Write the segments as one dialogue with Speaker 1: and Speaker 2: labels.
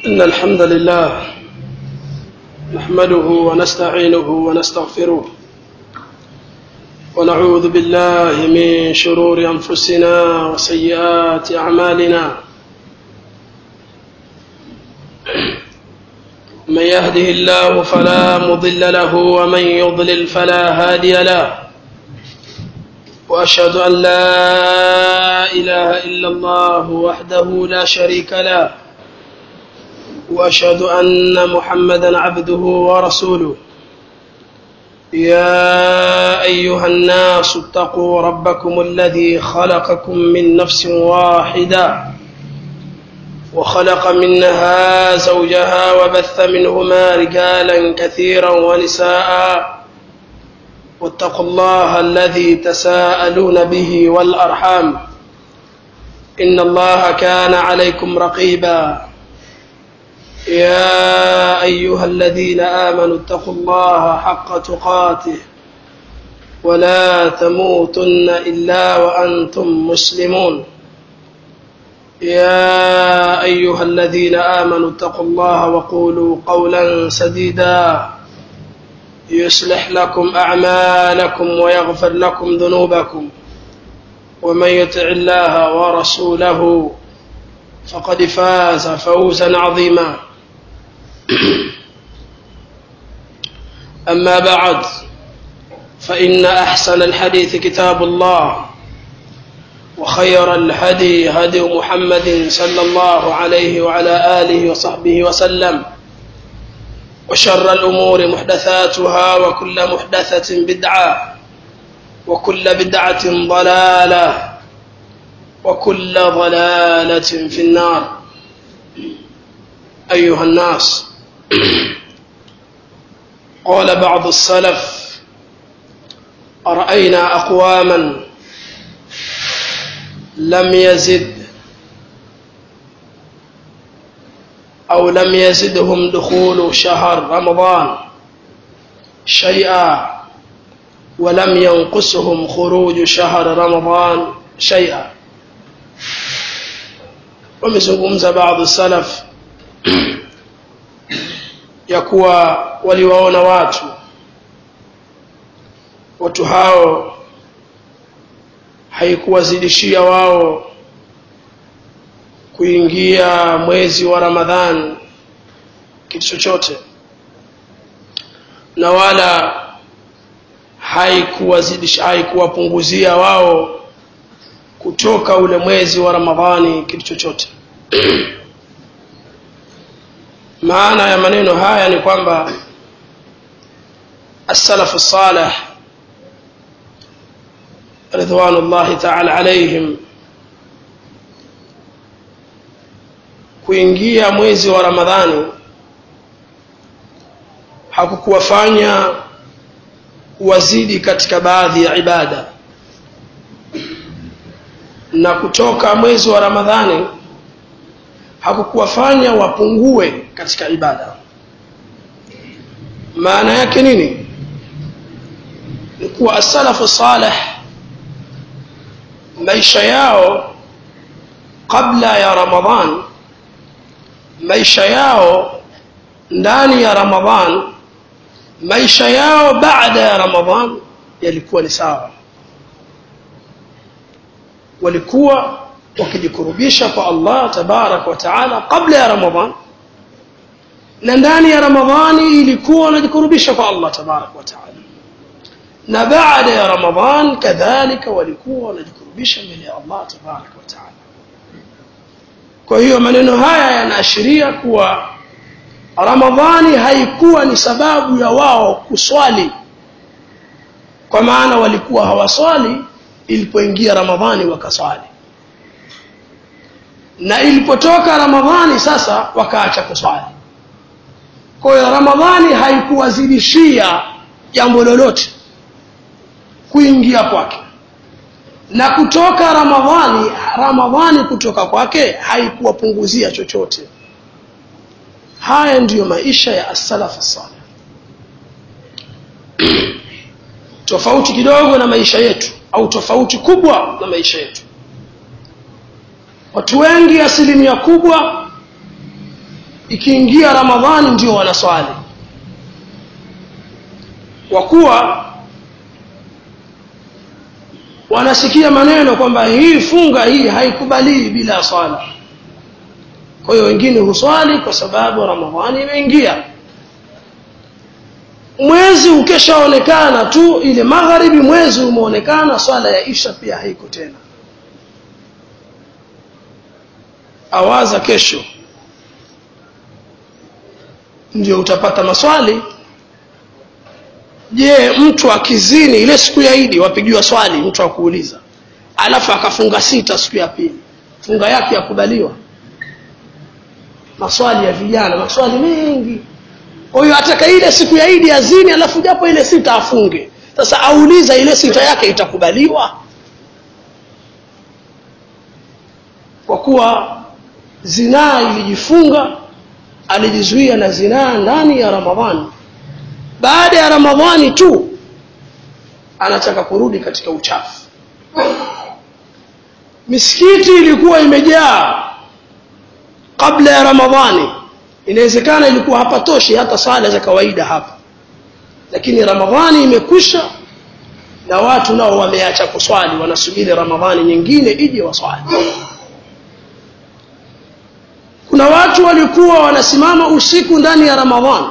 Speaker 1: إن الحمد لله نحمده ونستعينه ونستغفره ونعوذ بالله من شرور أنفسنا وسيئات أعمالنا من يهده الله فلا مضل له ومن يضلل فلا هادي له واشهد ان لا اله الا الله وحده لا شريك له واشهد ان محمدا عبده ورسوله يا ايها الناس اتقوا ربكم الذي خلقكم من نفس واحده وخلق منها زوجها وبث منهما رجالا كثيرا ونساء واتقوا الله الذي تساءلون به والارحام ان الله كان عليكم رقيبا يا ايها الذين امنوا اتقوا الله حق تقاته ولا تموتن الا وانتم مسلمون يا ايها الذين امنوا اتقوا الله وقولوا قولا سديدا يصلح لكم اعمالكم ويغفر لكم ذنوبكم ومن يطع الله ورسوله فقد فاز فوزا عظيما اما بعد فان احسن الحديث كتاب الله وخير الهدي هدي محمد صلى الله عليه وعلى اله وصحبه وسلم وشر الامور محدثاتها وكل محدثه بدعه وكل بدعه ضلاله وكل ضلاله في النار ايها الناس قال بعض السلف اراينا اقواما لم يزد أو لم يزدهم دخول شهر رمضان شيئا ولم ينقصهم خروج شهر رمضان شيئا wamezungumza baadhi salaf ya kuwa waliwaona watu watu hao haikuwazidishia wao kuingia mwezi wa ramadhan kitu chochote na wala haikuwazidisha haikuwapunguzia wao kutoka ule mwezi wa ramadhani kitu chochote maana ya maneno haya ni kwamba as-salafu salih ridwanullahi ta'ala alaihim kuingia mwezi wa ramadhani hakukuwafanya wazidi katika baadhi ya ibada na kutoka mwezi wa ramadhani hakukuwafanya wapungue katika ibada maana yake nini ni kuwa asalafu salih maisha yao kabla ya ramadhan maisha yao ndani ya ramadhan maisha yao baada ya ramadhan yalikuwa ni sawa walikuwa wakijikurubisha kwa Allah tabarak wa taala kabla ya ramadhan na ndani ya ramadhani ilikuwa wanajikurubisha kwa Allah tabarak wa taala na baada ya ramadhan kadhalika walikuwa wanajikurubisha mbele ya Allah tabarak wa taala kwa hiyo maneno haya yanaashiria kuwa ramadhani haikuwa ni sababu ya wao kuswali kwa maana walikuwa hawaswali ilipoingia ramadhani wakaswali na ilipotoka ramadhani sasa wakaacha kuswali kwa hiyo ramadhani haikuwazidishia jambo lolote kuingia kwake na kutoka ramadhani ramadhani kutoka kwake haikuwapunguzia chochote haya ndiyo maisha ya as-salaf salih tofauti kidogo na maisha yetu au tofauti kubwa na maisha yetu watu wengi asilimia kubwa ikiingia ramadhani ndio wanaswali kwa kuwa wanasikia maneno kwamba hii funga hii haikubalii bila swala kwa hiyo wengine huswali kwa sababu ramadhani imeingia mwezi ukishaonekana tu ile magharibi mwezi umeonekana swala ya isha pia haiko tena awaza kesho ndio utapata maswali je mtu akizini ile siku ya idi wapigiwa swali mtu akuuliza alafu akafunga sita siku ya pili funga yake yakubaliwa maswali ya vijana maswali mengi kwa hiyo ataka ile siku ya idi azini alafu japo ile sita afunge sasa auliza ile sita yake itakubaliwa kwa kuwa zinaa ilijifunga alijizuia na zinaa ndani ya ramadhani baada ya ramadhani tu anataka kurudi katika uchafu misikiti ilikuwa imejaa kabla ya ramadhani inawezekana ilikuwa hapatoshi hata sala za kawaida hapa lakini ramadhani imekwisha na watu nao wameacha kuswali wanasubiri ramadhani nyingine ije waswali kuna watu walikuwa wanasimama usiku ndani ya ramadhani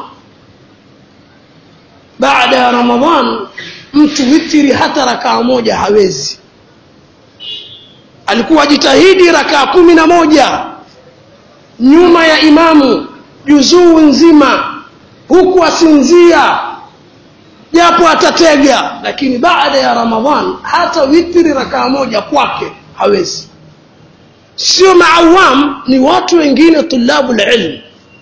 Speaker 1: baada ya ramadhan mtu witiri hata rakaa moja hawezi alikuwa jitahidi rakaa kumi na moja nyuma ya imamu juzuu nzima huku asinzia japo atatega lakini baada ya ramadhan hata witiri rakaa moja kwake hawezi sio maawam ni watu wengine tulabu lilm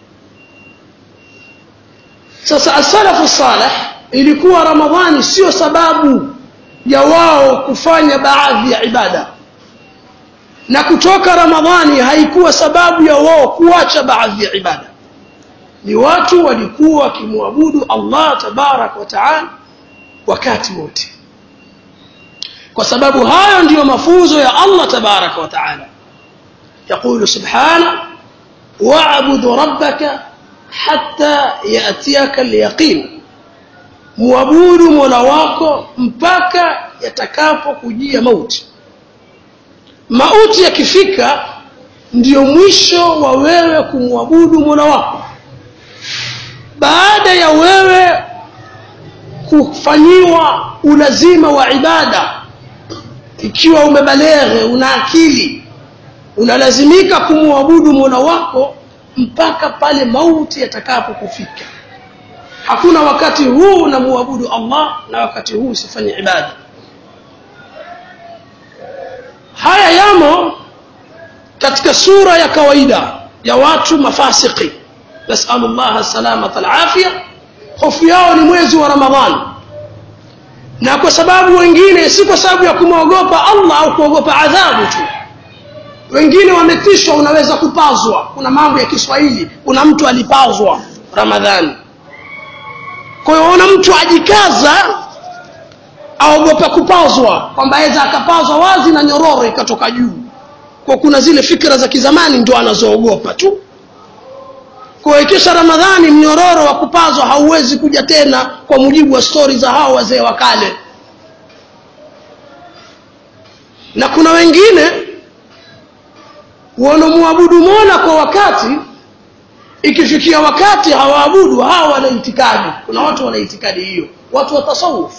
Speaker 1: sasa asalafu salih ilikuwa ramadhani sio sababu ya wao kufanya baadhi ya ibada na kutoka ramadhani haikuwa sababu ya wao kuacha baadhi ya ibada ni watu walikuwa wakimwabudu allah tabarak wa taala wakati wote kwa sababu hayo ndiyo mafunzo ya allah tabarak wa taala yaqulu subhana wabudu rabbaka hata yatiaka lyaqin muabudu mola wako mpaka yatakapokujia mauti mauti yakifika ndiyo mwisho wa wewe kumwabudu mola wako baada ya wewe kufanyiwa ulazima wa ibada ikiwa umebaleghe una akili unalazimika kumwabudu mola wako mpaka pale mauti yatakapokufika hakuna wakati huu unamwabudu allah na wakati huu usifanye ibada haya yamo katika sura ya kawaida ya watu mafasiki nasalu llah salamata alafia hofu yao ni mwezi wa ramadhani na kwa sababu wengine si kwa sababu ya kumwogopa allah au kuogopa adhabu tu wengine wametishwa unaweza kupazwa kuna mambo ya kiswahili kuna mtu alipazwa ramadhani kwa hiyo ona mtu ajikaza aogopa kupazwa kwamba aweza akapazwa wazi na nyororo ikatoka juu kwa kuna zile fikra za kizamani ndio anazoogopa tu kwa ikisha ramadhani mnyororo wa kupazwa hauwezi kuja tena kwa mujibu wa stori za hao wazee wa kale na kuna wengine wanamuabudu mola kwa wakati ikifikia wakati hawaabudu hawa wana itikadi kuna watu wana itikadi hiyo watu wa tasawuf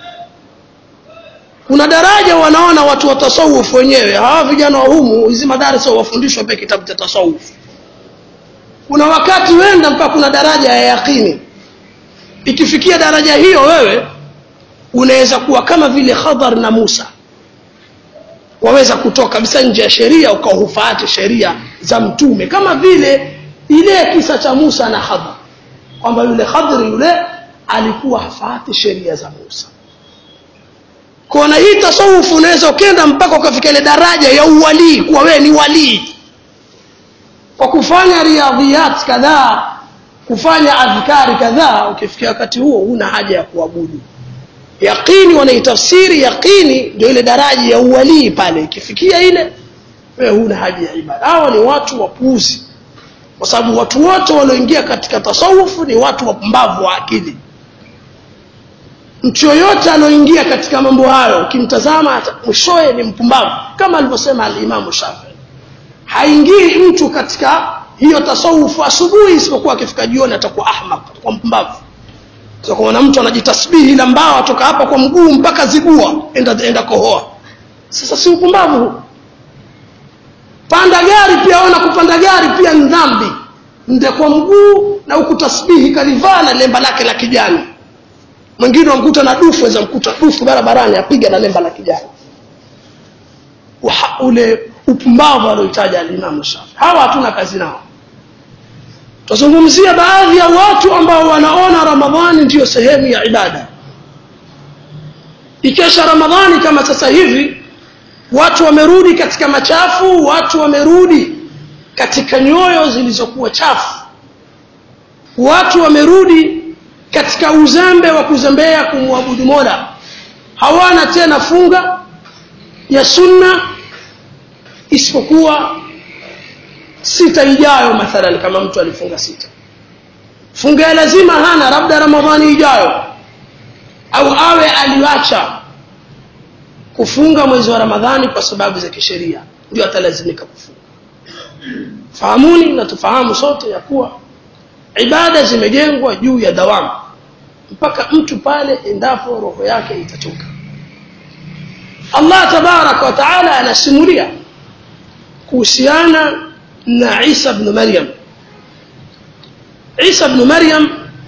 Speaker 1: kuna daraja wanaona watu wa tasawuf wenyewe hawa vijana wa humu hizi madarasa wafundishwa pia kitabu cha tasawuf kuna wakati wenda mpaka kuna daraja ya yaqini ikifikia daraja hiyo wewe unaweza kuwa kama vile khadhar na musa waweza kutoka kabisa nje ya sheria ukahufaati sheria za mtume kama vile ile kisa cha musa na khadhar kwamba yule khadri yule alikuwa hafaati sheria za musa kona hii tasawufu unaweza ukenda mpaka ukafika ile daraja ya uwalii kuwa wewe ni walii kwa kufanya riadhiyat kadhaa kufanya adhkari kadhaa ukifikia wakati huo huna haja ya kuabudu yaqini wanaitafsiri yaqini ndio ile daraja ya uwalii pale ikifikia ile wewe huna haja ya ibada hawa ni watu wapuuzi kwa sababu watu wote walioingia katika tasawufu ni watu wapumbavu wa akili mtu yoyote alioingia katika mambo hayo ukimtazama mwishowe ni mpumbavu kama alivyosema alimamu shafii haingii mtu katika hiyo tasawufu asubuhi isipokuwa akifika jioni atakuwa ahmaq atakuwa mpumbavu kuona mtu anajitasbihi la mbao atoka hapa kwa mguu mpaka zibua enda, enda kohoa sasa si upumbavu huu panda gari pia ona kupanda gari pia ni dhambi nde kwa mguu na huku tasbihi kalivaa na lemba lake la kijani mwingine wamkuta na dufu weza mkuta dufu barabarani apiga na lemba la kijani Uha, ule upumbavu alioitaja alimamu shafi hawa hatuna kazi nao tuzungumzia baadhi ya watu ambao wanaona ramadhani ndiyo sehemu ya ibada ikesha ramadhani kama sasa hivi watu wamerudi katika machafu watu wamerudi katika nyoyo zilizokuwa chafu watu wamerudi katika uzembe wa kuzembea kumwabudu mola hawana tena funga ya sunna isipokuwa sita ijayo mathalan kama mtu alifunga sita funga ya lazima hana labda ramadhani ijayo au awe aliwacha kufunga mwezi wa ramadhani kwa sababu za kisheria ndio atalazimika kufunga fahamuni na tufahamu sote ya kuwa ibada zimejengwa juu ya dawamu mpaka mtu pale endapo roho yake itachoka allah tabaraka wa taala anasimulia kuhusiana na isa bnu maryam isa bnu maryam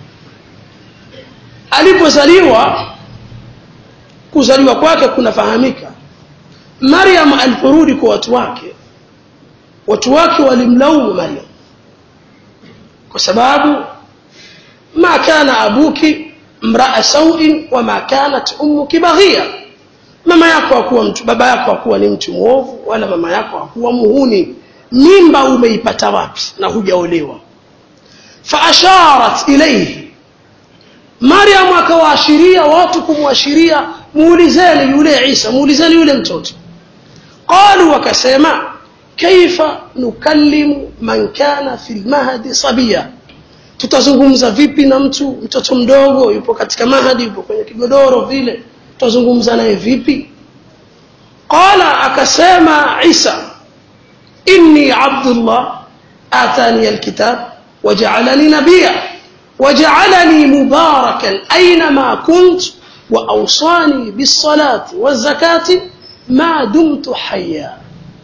Speaker 1: alipozaliwa kuzaliwa kwake kunafahamika maryam aliporudi kwa watu wake watu wake walimlaumu maryam kwa sababu ma kana abuki mraa sauin wama kanat ummuki baghia mama yako hakuwa mtu baba yako hakuwa ni mtu mwovu wala mama yako hakuwa muhuni mimba umeipata wapi na hujaolewa faasharat ilaihi maryam akawaashiria watu kumwashiria muulizeni yule isa muulizeni yule mtoto qalu wakasema kaifa nukallimu man kana fi lmahdi sabia tutazungumza vipi na mtu mtoto mdogo yupo katika mahadi yupo kwenye kigodoro vile tutazungumza naye vipi qala akasema isa inni abdullah atani alkitab wajaalani nabiya wajaalani mubarakan ainama kunt واوصاني بالصلاه والزكاه ما دمت حيا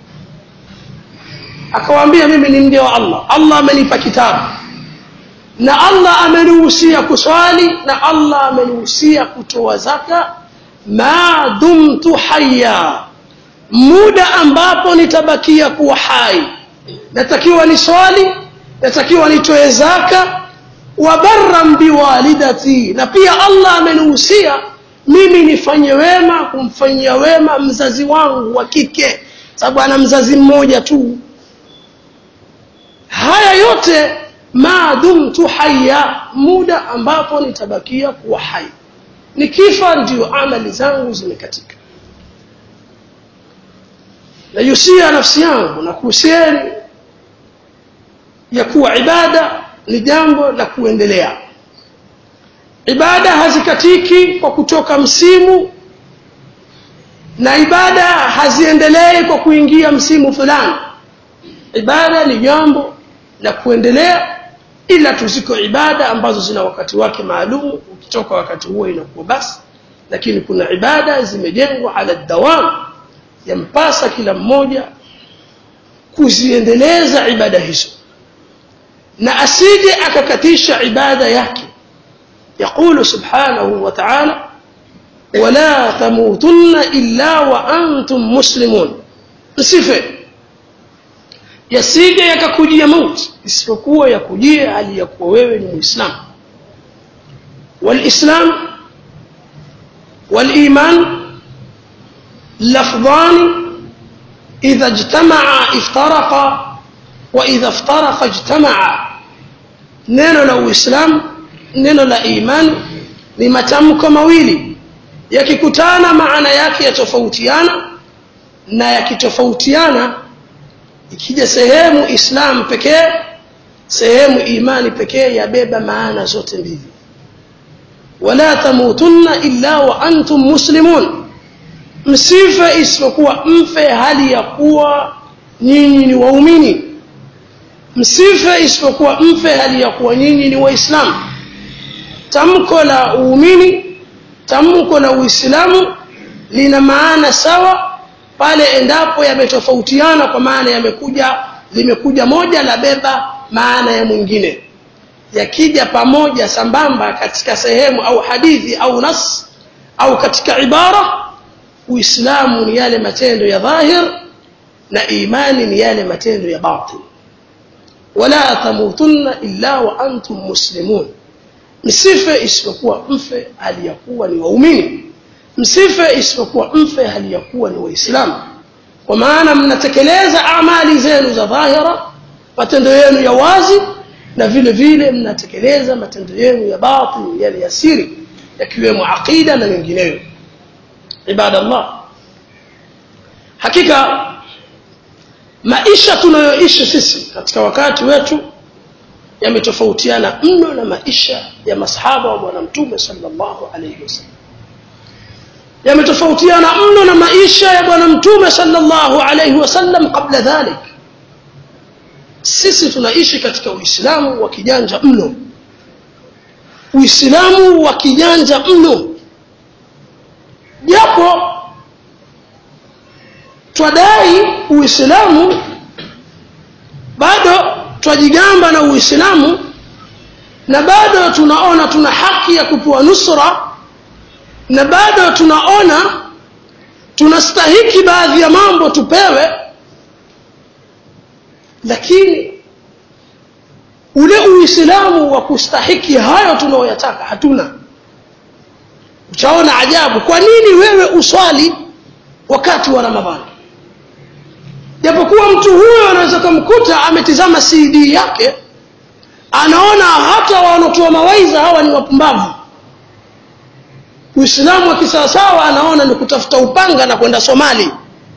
Speaker 1: akawaambia mimi ni mja wa allah allah amenipa kitabu na allah amenihusia kuswali na allah amenihusia kutoa zaka ma dumtu haya muda ambapo nitabakia kuwa hai natakiwa niswali natakiwa nitoe zaka wa barran biwalidati na pia allah amenihusia mimi nifanye wema kumfanyia wema mzazi wangu wa kike sababu ana mzazi mmoja tu haya yote ma dumtu haya muda ambapo nitabakia kuwa hai nikifa ndio amali zangu zimekatika nayusia nafsi yangu na kuhusieni ya kuwa ibada ni jambo la kuendelea ibada hazikatiki kwa kutoka msimu na ibada haziendelei kwa kuingia msimu fulani ibada ni jambo la kuendelea ila tu ziko ibada ambazo zina wakati wake maalum ukitoka wakati huo inakuwa basi lakini kuna ibada zimejengwa ala dawam yampasa kila mmoja kuziendeleza ibada hizo na asije akakatisha ibada yake يقول سبحانه وتعالى ولا تموتن إلا وأنتم مسلمون نصفه yasije yakakujia mauti isipokuwa yakujie hali ya kuwa wewe ni muislamu walislam waliman lafdhani idha ijtamaa iftaraqa wa idha iftaraqa ijtamaa neno la uislamu neno la imani ni matamko mawili yakikutana maana yake yatofautiana na yakitofautiana ikija sehemu islam pekee sehemu imani pekee yabeba maana zote mbili wala tamutunna illa wa antum muslimun msife isipokuwa mfe hali ya kuwa nyinyi ni waumini msife isipokuwa mfe hali ya kuwa nyinyi ni waislamu tamko la uumini tamko la uislamu lina maana sawa pale endapo yametofautiana kwa maana yamekuja limekuja moja la beba maana ya mwingine yakija pamoja sambamba katika sehemu au hadithi au nas au katika ibara uislamu ni yale matendo ya dhahir na imani ni yale matendo ya batin wala tamutunna illa wa antum muslimun msife isipokuwa mfe hali ya kuwa ni waumini msife isipokuwa mfe hali ya kuwa ni waislamu kwa maana mnatekeleza amali zenu za dhahira matendo yenu ya wazi na vile vile mnatekeleza matendo yenu ya batin yale ya siri yakiwemo aqida na mengineyo ibadallah hakika maisha tunayoishi sisi katika wakati wetu yametofautiana mno na maisha ya masahaba wa bwana mtume sallallahu alayhi wasallam yametofautiana mno na maisha ya bwana mtume sallallahu alayhi wasallam kabla dhalik sisi tunaishi katika uislamu wa kijanja mno uislamu wa kijanja mno japo twadai uislamu bado twajigamba na uislamu na bado tunaona tuna haki ya kupewa nusra na bado tunaona tunastahiki baadhi ya mambo tupewe lakini ule uislamu wa kustahiki hayo tunaoyataka hatuna utaona ajabu kwa nini wewe uswali wakati wa ramadhani japokuwa mtu huyo anaweza kumkuta ametizama cd yake anaona hata wanaotoa mawaidha hawa ni wapumbavu uislamu wa kisawasawa anaona ni kutafuta upanga na kwenda somali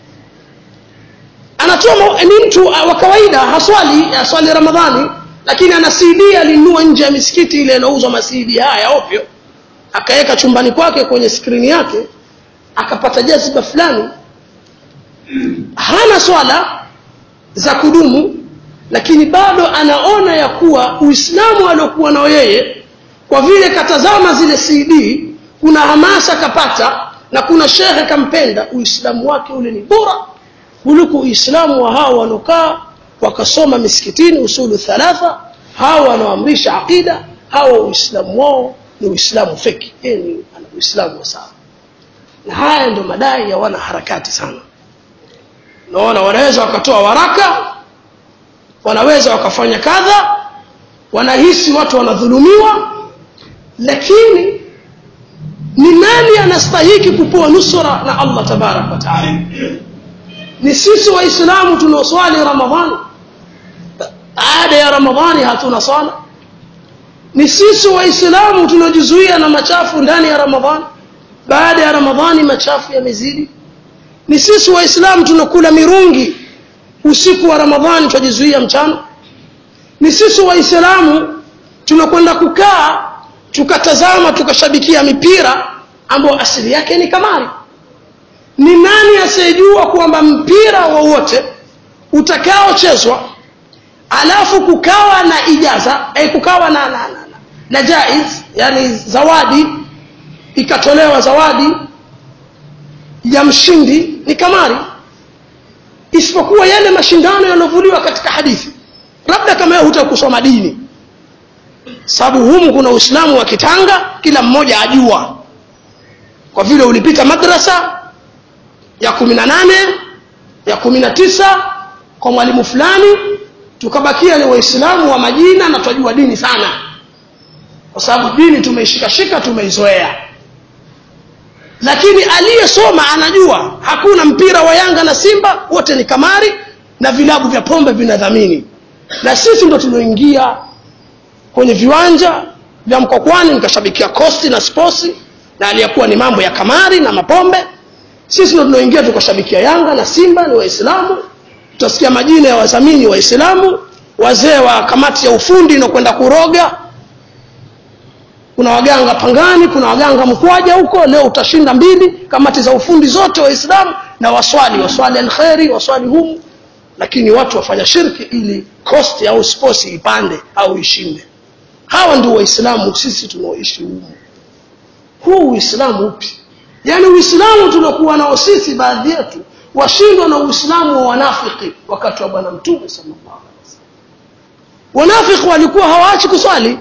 Speaker 1: anatoa ni mtu wa kawaida haswali aswali ramadhani lakini ana cd alinunua nje ya misikiti ile inauzwa masidi haya ovyo akaweka chumbani kwake kwenye skrini yake akapata jaziba fulani hana swala za kudumu lakini bado anaona ya kuwa uislamu aliokuwa nao yeye kwa vile katazama zile cd kuna hamasa kapata na kuna shehe kampenda uislamu wake ule ni bora kuliko uislamu wa hao wanaokaa wakasoma misikitini usulu thalatha hao wanaoamrisha aqida hawa uislamu wao ni uislamu feki ni uislamu wa sawa na haya ndio madai ya wana harakati sana naona wanaweza wakatoa waraka wanaweza wakafanya kadha wanahisi watu wanadhulumiwa lakini ni nani anastahiki kupewa nusra na allah tabaraka wa taala ni sisi waislamu tunaoswali ramadhani baada ya ramadhani hatuna swala ni sisi waislamu tunaojizuia na machafu ndani ya ramadhani baada ya ramadhani machafu yamezidi ni sisi waislamu tunakula mirungi usiku wa ramadhani twajizuia mchana ni sisi waislamu tunakwenda kukaa tukatazama tukashabikia mipira ambayo asili yake ni kamari ni nani asiyejua kwamba mpira wowote utakaochezwa alafu kukawa na ijaza eh, kukawa na, na, na, na, na jaiz yani zawadi ikatolewa zawadi ya mshindi ni kamari isipokuwa yale mashindano yanayovuliwa katika hadithi labda kama wewe hutakusoma dini sababu humu kuna uislamu wa kitanga kila mmoja ajua kwa vile ulipita madrasa ya kumi na nane ya kumi na tisa kwa mwalimu fulani tukabakia ni waislamu wa majina na twajua dini sana kwa sababu dini tumeishikashika tumeizoea lakini aliyesoma anajua hakuna mpira wa yanga na simba wote ni kamari na vilabu vya pombe vinadhamini na sisi ndo tulioingia kwenye viwanja vya mkokwani nikashabikia kosti na sposi na aliyekuwa ni mambo ya kamari na mapombe sisi ndo tunaoingia tukashabikia yanga na simba ni waislamu tutasikia majina ya wadhamini waislamu wazee wa kamati ya ufundi inakwenda kuroga kuna waganga pangani kuna waganga mkwaja huko leo utashinda mbili kamati za ufundi zote waislamu na waswali waswali alkheri waswali humu lakini watu wafanya shirki ili kosti au sposi ipande au ishinde hawa ndio waislamu sisi tunaoishi humu huu uislamu upi yaani uislamu tunakuwa nao sisi baadhi yetu washindwa na uislamu wa wanafiki wakati wa bwana mtume sallallahu alaihi wasallam wanafiki walikuwa hawaachi kuswali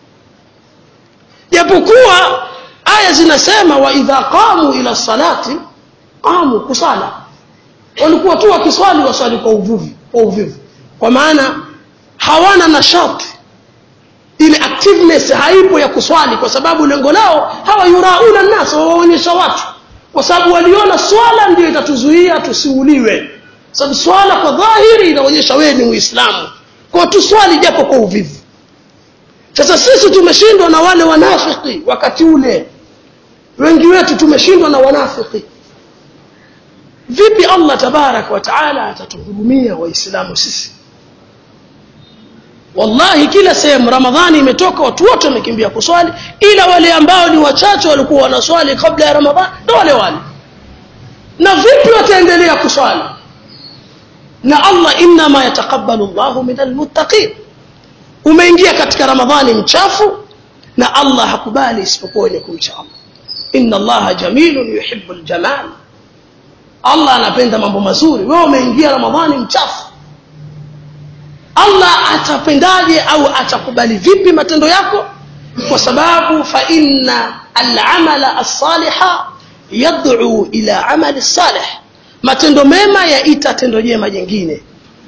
Speaker 1: japokuwa aya zinasema wa idha qamu ila salati qamu kusala walikuwa tu wakiswali waswali kwa uvuvi kwa uvivu kwa maana hawana nashati ile activeness haipo ya kuswali kwa sababu lengo lao hawa yurauna nas wawaonyesha watu kwa sababu waliona swala ndio itatuzuia tusiuliwe sababu swala kwa dhahiri inaonyesha wewe ni muislamu kwa tuswali japo kwa uvivu sasa sisi tumeshindwa na wale wanafiki wakati ule wengi wetu tumeshindwa na wanafiki vipi allah tabaraka wa taala atatuhurumia waislamu sisi wallahi kila sehemu ramadhani imetoka watu wote wamekimbia kuswali ila wale ambao ni wachache walikuwa wanaswali kabla ya ramadhani na wale wale na vipi wataendelea kuswali na allah innama yataqabbalu llahu min almuttaqin umeingia katika ramadhani mchafu na allah hakubali isipokuwa wenye kumcha allah inna allaha jamilun yuhibu ljamal allah anapenda mambo mazuri wewe umeingia ramadhani mchafu allah atapendaje au atakubali vipi matendo yako kwa sababu fa inna alamala alsaliha yad'u ila amali salih matendo mema yaita tendo jema jingine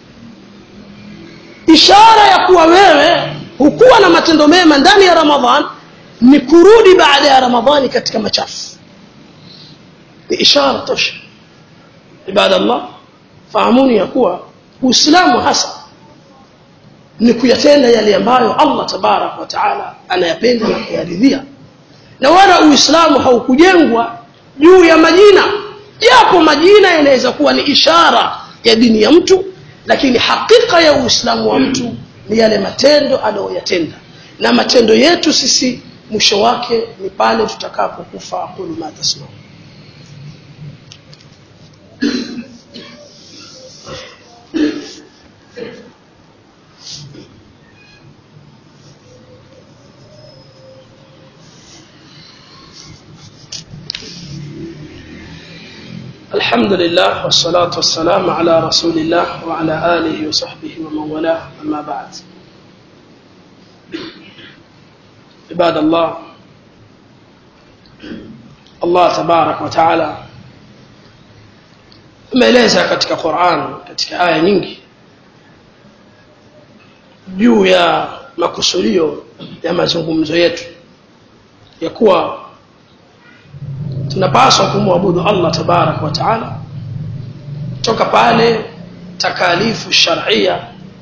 Speaker 1: ishara ya kuwa wewe hukuwa na matendo mema ndani ya ramadhan ni kurudi baada ya ramadhani katika machafu ni ishara tosha ibadallah fahamuni ya kuwa uislamu hasa ni kuyatenda yale ambayo allah tabarak wa taala anayapenda na kuyaridhia na wala uislamu haukujengwa juu ya majina japo majina yanaweza kuwa ni ishara ya dini ya mtu lakini hakika ya uislamu wa mtu ni yale matendo anayoyatenda na matendo yetu sisi mwisho wake ni pale tutakapokufa aqulu ma tasmaun الحمد لله والصلاة والسلام على رسول الله وعلى آله وصحبه ومن والاه أما بعد عباد الله Allah tabarak wa taala ameeleza katika Qur'an katika aya nyingi juu ya makusudio ya mazungumzo yetu ya kuwa tunapaswa kumwabudu Allah tabarak wa taala toka pale takalifu sharia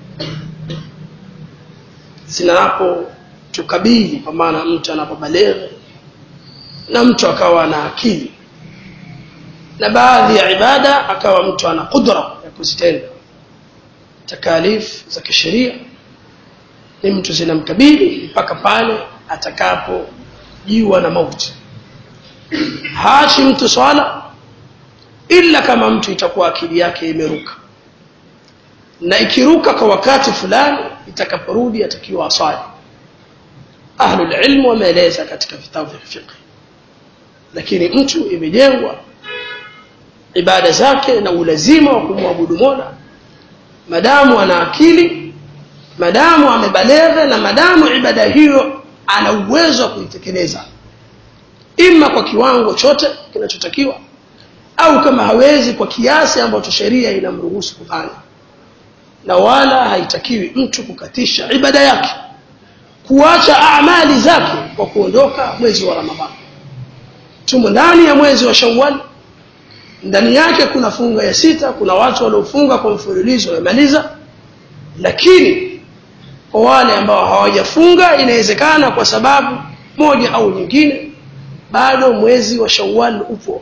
Speaker 1: zinapo tukabili kwa maana mtu anapobaleghe na mtu akawa na akili na baadhi ya ibada akawa mtu ana qudra ya kuzitenda takalif za kisheria ni mtu zinamkabili mpaka pale atakapojiwa na mauti haachi mtu swala ila kama mtu itakuwa akili yake imeruka na ikiruka kwa wakati fulani itakaporudi atakiwa aswali ahlul ilm wameeleza katika vitabu vya fiqh lakini mtu imejengwa ibada zake na ulazima wa kumwabudu Mola madamu ana akili madamu amebaleghe na madamu ibada hiyo ana uwezo wa kuitekeleza ima kwa kiwango chote kinachotakiwa au kama hawezi kwa kiasi ambacho sheria inamruhusu kufanya na wala haitakiwi mtu kukatisha ibada yake kuacha amali zake kwa kuondoka mwezi wa Ramadhani tumo ndani ya mwezi wa Shawwal ndani yake kuna funga ya sita kuna watu waliofunga kwa mfululizo wamemaliza lakini kwa wale ambao hawajafunga inawezekana kwa sababu moja au nyingine bado mwezi wa Shawwal upo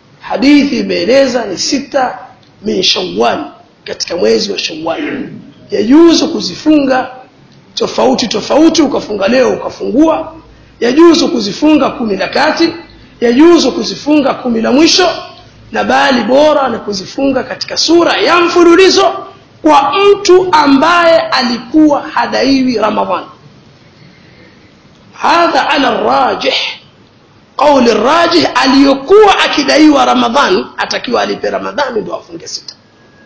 Speaker 1: hadithi imeeleza ni sita min Shawwal katika mwezi wa Shawwal yajuzu kuzifunga tofauti tofauti ukafunga leo ukafungua yajuzu kuzifunga kumi la kati yajuzu kuzifunga kumi la mwisho na bali bora ni kuzifunga katika sura ya mfululizo kwa mtu ambaye alikuwa hadaiwi ramadhani hadha ala rajih qauli rajih aliyokuwa akidaiwa ramadhani atakiwa alipe ramadhani ndo afunge sita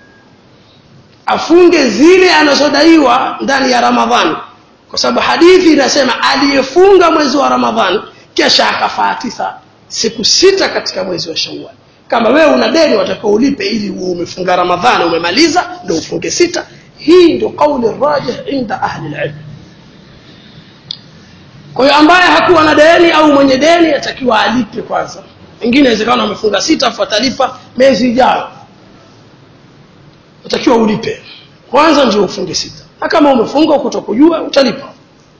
Speaker 1: afunge zile anazodaiwa ndani ya ramadhani kwa sababu hadithi inasema aliyefunga mwezi wa ramadhani kisha akafaatisa siku sita katika mwezi wa shawal kama wewe una deni watakiwa ulipe ili uwe umefunga ramadhani umemaliza ndio ufunge sita hii ndio kauli rajih inda ahli alilm kwa hiyo ambaye hakuwa na deni au mwenye deni atakiwa alipe kwanza wengine inawezekana wamefunga sita afu atalipa miezi ijayo utakiwa ulipe kwanza ndio ufunge sita na kama umefunga kutokujua utalipa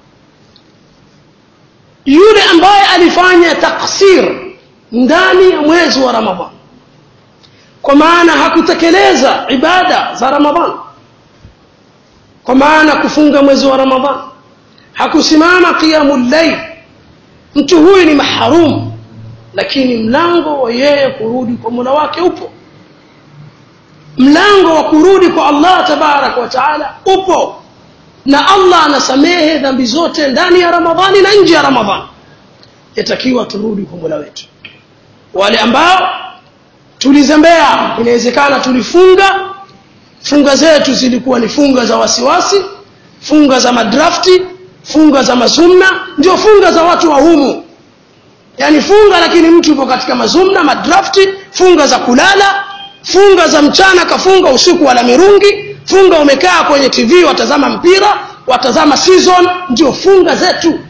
Speaker 1: yule ambaye alifanya taksir ndani ya mwezi wa ramadhan kwa maana hakutekeleza ibada za ramadhan kwa maana kufunga mwezi wa ramadhan hakusimama qiyamul layl mtu huyu ni mahrum lakini mlango wa yeye kurudi kwa Mola wake upo mlango wa kurudi kwa Allah tabarak wa taala upo na Allah anasamehe dhambi zote ndani ya Ramadhani na nje ya Ramadhani yatakiwa turudi kwa Mola wetu wale ambao tulizembea inawezekana tulifunga funga zetu zilikuwa ni funga za wasiwasi funga za madrafti funga za mazumna ndio funga za watu wa humu yani funga lakini mtu yupo katika mazumna madrafti funga za kulala funga za mchana kafunga usiku wala mirungi funga umekaa kwenye tv watazama mpira watazama season ndio funga zetu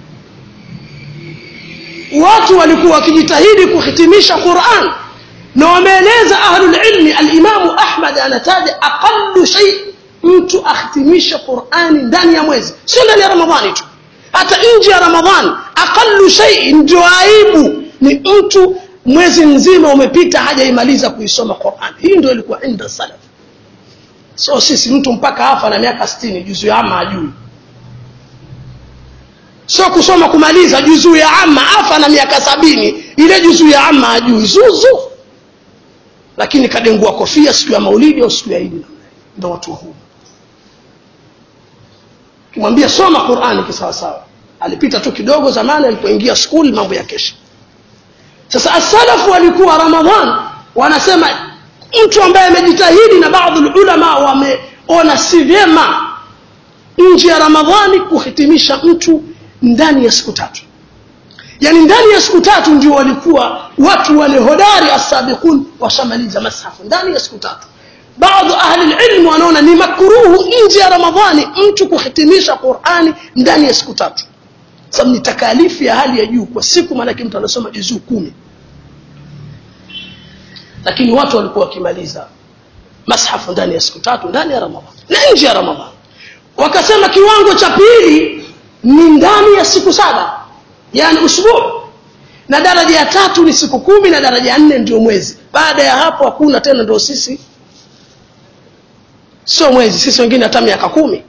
Speaker 1: watu walikuwa wakijitahidi kuhitimisha Qur'an na wameeleza ahlul ilmi al-Imam Ahmad anataja aqallu shay mtu ahitimisha Qur'ani ndani ya mwezi sio ndani ya Ramadhani tu hata nje ya Ramadhani aqallu shay ndio aibu ni mtu mwezi mzima umepita hajaimaliza kuisoma Qur'an hii ndio ilikuwa inda salaf so sisi mtu mpaka hapa na miaka 60 juzu ya ama ajui sio kusoma kumaliza juzuu ya amma afa na miaka sabini ile juzuu ya amma ajui zuzu lakini kadengua kofia siku ya maulidi au siku ya idi ndio watu huu kimwambia soma Qur'ani kisawasawa alipita tu kidogo zamani alipoingia school mambo ya kesha sasa asalafu walikuwa ramadhan wanasema mtu ambaye amejitahidi na baadhi ulama wameona si vyema nje ya ramadhani kuhitimisha mtu ndani ya siku tatu yani ndani ya siku tatu ndio walikuwa watu wale hodari asabiqun washamaliza mashafu ndani ya siku tatu baadhi ahli ilm wanaona ni makruhu nje ya ramadhani mtu kuhitimisha qurani ndani ya siku tatu sababu ni takalifu ya hali ya juu kwa siku maanake mtu anasoma juzuu kumi lakini watu walikuwa wakimaliza mashafu ndani ya siku tatu ndani ya ramadhani na nje ya ramadhani wakasema kiwango cha pili ni ndani ya siku saba yani usbu na daraja ya tatu ni siku kumi na daraja ya nne ndio mwezi baada ya hapo hakuna tena ndio sisi sio mwezi sisi wengine hata miaka kumi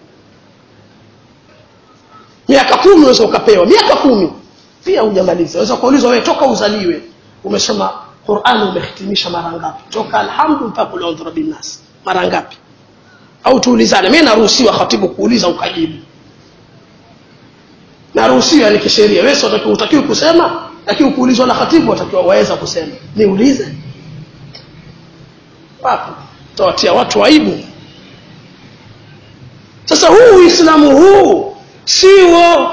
Speaker 1: miaka kumi unaweza ukapewa miaka kumi pia hujamaliza unaweza kuulizwa wewe toka uzaliwe umesoma Qur'ani umehitimisha mara ngapi toka alhamdu mpaka ulondhura binnas mara ngapi au tuulizane mimi naruhusiwa khatibu kuuliza ukajibu naruhusiwa ni kisheria wewe utakiwa utakiwa kusema lakini kuulizwa na khatibu watakiwa waweza kusema niulize wapi tawatia watu aibu sasa huu uislamu huu siwo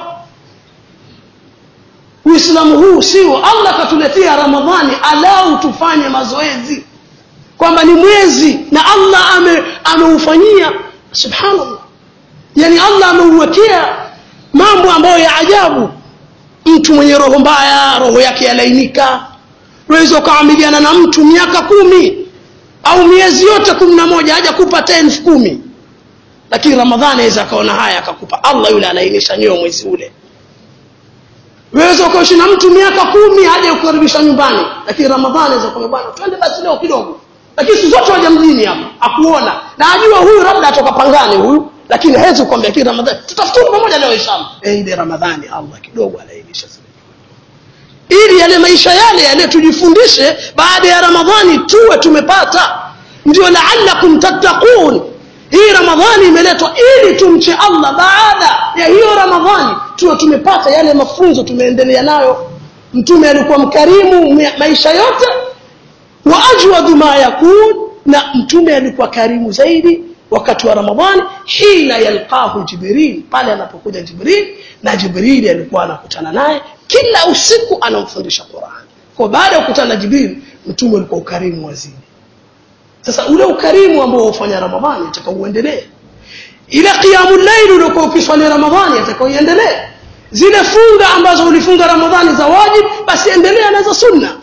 Speaker 1: uislamu huu siwo allah katuletea ramadhani alau tufanye mazoezi kwamba ni mwezi na allah ame ameufanyia subhanallah yani allah ameuwekea mambo ambayo ya ajabu mtu mwenye roho mbaya roho yake yalainika unaweza ukaamiliana na mtu miaka kumi au miezi yote kumi na moja haja kupa elfu kumi lakini ramadhani aweza akaona haya akakupa allah yule alainisha nyoyo mwezi ule weza ukaishi na mtu miaka kumi haja kukaribisha nyumbani lakini ramadhani aweza kuambia bwana twende basi leo kidogo lakini si zote waja mjini hapa akuona na ajua huyu labda atoka pangani huyu lakini hawezi kukwambia kile ramadhani tutafuturu pamoja leo inshallah eh ile ramadhani allah kidogo alainisha ili yale maisha yale yale tujifundishe baada ya ramadhani tuwe tumepata ndio laalakum tattaqun hii ramadhani imeletwa ili tumche allah baada ya hiyo ramadhani tuwe tumepata yale mafunzo tumeendelea nayo mtume alikuwa mkarimu maisha yote wa ajwadu ma yakun na mtume alikuwa karimu zaidi wakati wa ramadhani hina yalqahu jibril pale anapokuja jibril na jibrili alikuwa anakutana naye kila usiku anamfundisha quran kwa baada ya kukutana na jibril mtume alikuwa ukarimu wazidi sasa ule ukarimu ambao ufanya ramadhani ataka uendelee ile qiyamul layl uliokuwa ukiswali ramadhani ataka uendelee zile funga ambazo ulifunga ramadhani za wajib basi endelea na za sunna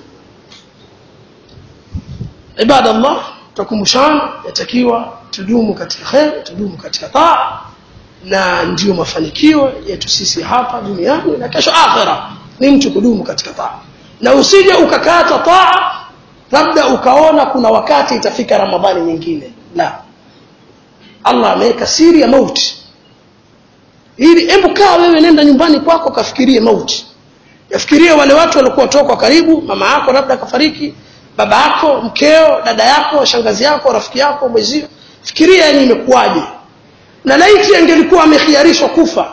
Speaker 1: ibada allah tukumbushana yatakiwa tudumu katika khair tudumu katika taa na ndiyo mafanikio yetu sisi hapa duniani na kesho akhira ni mtu kudumu katika taa na usije ukakata taa labda ukaona kuna wakati itafika ramadhani nyingine la allah ameweka siri ya mauti ili hebu kaa wewe nenda nyumbani kwako kafikirie mauti yafikirie wale watu walikuwa toka karibu mama yako labda kafariki baba yako mkeo dada yako shangazi yako rafiki yako mwezio fikiria yani imekuwaje na laiti angelikuwa amekhiarishwa kufa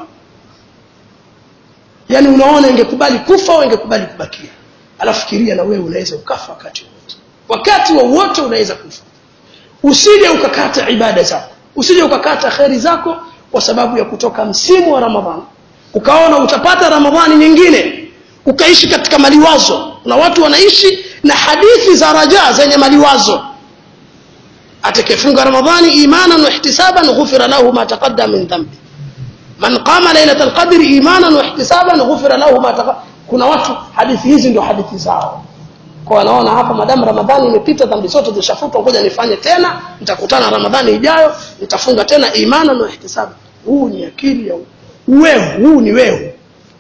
Speaker 1: yani unaona ingekubali kufa au ingekubali kubakia alafu fikiria na wewe unaweza ukafa wakati wowote wakati wowote unaweza kufa usije ukakata ibada zako usije ukakata kheri zako kwa sababu ya kutoka msimu wa ramadhani ukaona utapata ramadhani nyingine ukaishi katika maliwazo na watu wanaishi na hadithi za rajaa zenye maliwazo atakayefunga ramadhani imanan wa ihtisaban ghufira lahu ma taqaddama min dhanbi man qama lailatul qadri imanan wa ihtisaban ghufira lahu ma taqaddama kuna watu hadithi hizi ndio hadithi zao kwa wanaona hapa madamu ramadhani imepita dhambi zote zishafutwa ngoja nifanye tena nitakutana ramadhani ijayo nitafunga tena imanan wa ihtisaban huu ni akili ya wewe huu ni wewe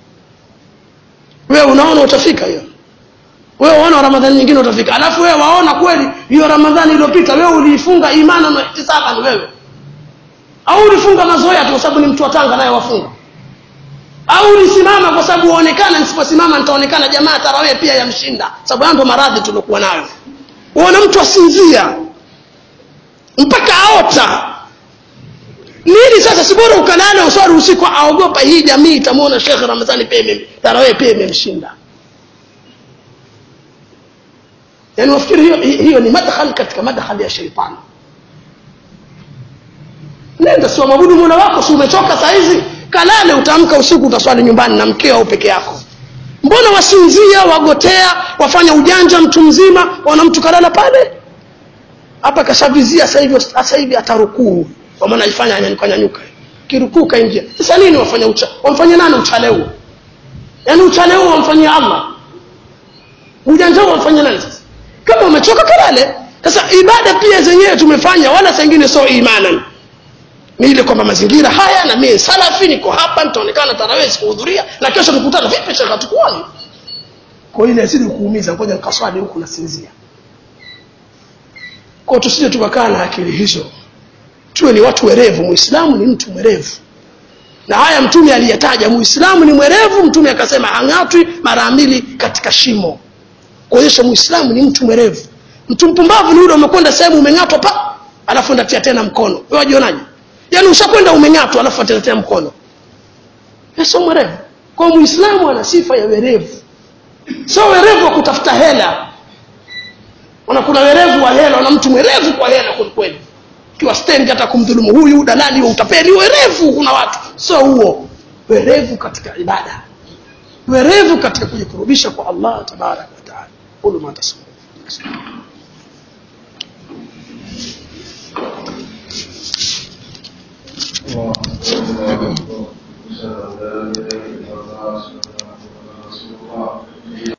Speaker 1: wewe unaona utafika hiyo wewe unaona ramadhani nyingine utafika alafu wewe waona kweli hiyo ramadhani iliyopita wewe uliifunga imana na ihtisaban wewe au ulifunga mazoea tu kwa sababu ni mtu wa Tanga naye wafunga au ulisimama kwa sababu uonekana nisiposimama nitaonekana jamaa tarawih pia yamshinda sababu hayo ndo maradhi tuliokuwa nayo uona mtu asinzia mpaka aota nini sasa si bora ukalala uswali usiku aogopa hii jamii itamwona Sheikh Ramadhani pia tarawih pia imemshinda yani wafikiri hiyo, hiyo ni madkhal katika madkhal ya sheitani nenda si mwabudu mola wako si umechoka saa hizi kalale utaamka usiku utaswali nyumbani na mkeo au peke yako mbona wasinzia wagotea wafanya ujanja mtu mzima wana mtu kalala pale hapa kashavizia sasa hivi sasa hivi atarukuu kwa maana ifanya anyanyuka nyanyuka kirukuu kaingia sasa nini wafanya ucha wamfanyia nani uchale huo yaani uchale huo wamfanyia Allah ujanja huo wamfanyia nani sasa kama umechoka kalale sasa ibada pia zenyewe tumefanya wala saa ingine sio imanan ni ile kwamba mazingira haya na mimi salafi niko hapa nitaonekana tarawih sikuhudhuria na kesho tukutana vipi shaka tukuone kwa ile asidi kuumiza ngoja nikaswali huku nasinzia kwa tusije tukakaa na akili hizo tuwe ni watu werevu muislamu ni mtu mwerevu na haya mtume aliyetaja muislamu ni mwerevu mtume akasema hang'atwi mara mbili katika shimo kuonyesha muislamu ni mtu mwerevu mtu mpumbavu ni yule umekwenda sehemu umeng'atwa pa alafu ndatia tena mkono wewe wajionaje yaani ushakwenda umeng'atwa alafu atia tena mkono sio mwerevu kwa muislamu ana sifa ya werevu sio werevu wa kutafuta hela ona kuna werevu wa hela na mtu mwerevu kwa hela kweli kweli kiwa stendi hata kumdhulumu huyu dalali wa utapeli werevu kuna watu sio huo werevu katika ibada werevu katika kujikurubisha kwa Allah tabarak wa taala qulu ma tasma
Speaker 2: الله أكبر الله أكبر أشهد أن لا إله